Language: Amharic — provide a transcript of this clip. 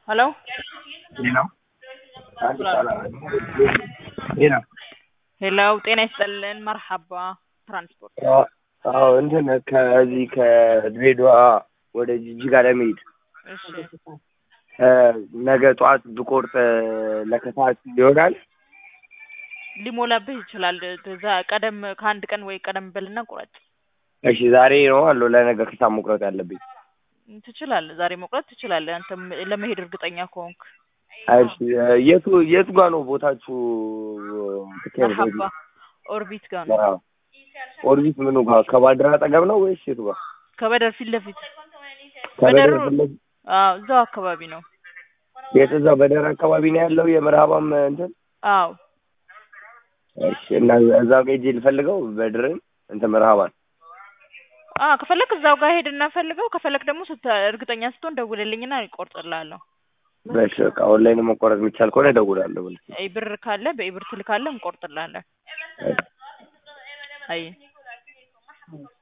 ሄሎ ሄሎ ሄሎ ሄሎ ጤና ይስጥልን መርሐባ ትራንስፖርት አዎ እንትን ከዚህ ከድሬዳዋ ወደ ጅጅጋ ለመሄድ እሺ ነገ ጠዋት ብቆርጥ ለከሰዓት ይሆናል? ሊሞላብህ ይችላል እዛ ቀደም ከአንድ ቀን ወይ ቀደም በልና ቁረጥ እሺ ዛሬ ነው አለው ለነገ ከሰዓት መቁረጥ ያለብኝ። ትችላለህ ዛሬ መቁረጥ ትችላለህ አንተም ለመሄድ እርግጠኛ ከሆንክ እሺ የቱ የቱ ጋር ነው ቦታችሁ? መርሐባ ኦርቢት ጋር ነው አዎ። ኦርቢት ምኑ ጋር ከባድር አጠገብ ነው ወይስ የቱ ጋር? ከበደር ፊት ለፊት ከበደር በደር- ፊት ለፊት? አዎ እዛው አካባቢ ነው የት እዛው በደር አካባቢ ነው ያለው የመርሃባም እንትን? አዎ እሺ እና እዛው ጋር ሄጄ ልፈልገው በድርን እንትን መርሃባን አ ከፈለክ እዛው ጋር ሄድና ፈልገው ከፈለክ ደግሞ ስት እርግጠኛ ስትሆን ደውልልኝና እቆርጥልሃለሁ በሽ በቃ ኦንላይን መቆረጥ የሚቻል ከሆነ እደውላለሁ። አይ ብር ካለ በኢብር ትልካለህ እንቆርጥልሃለን አይ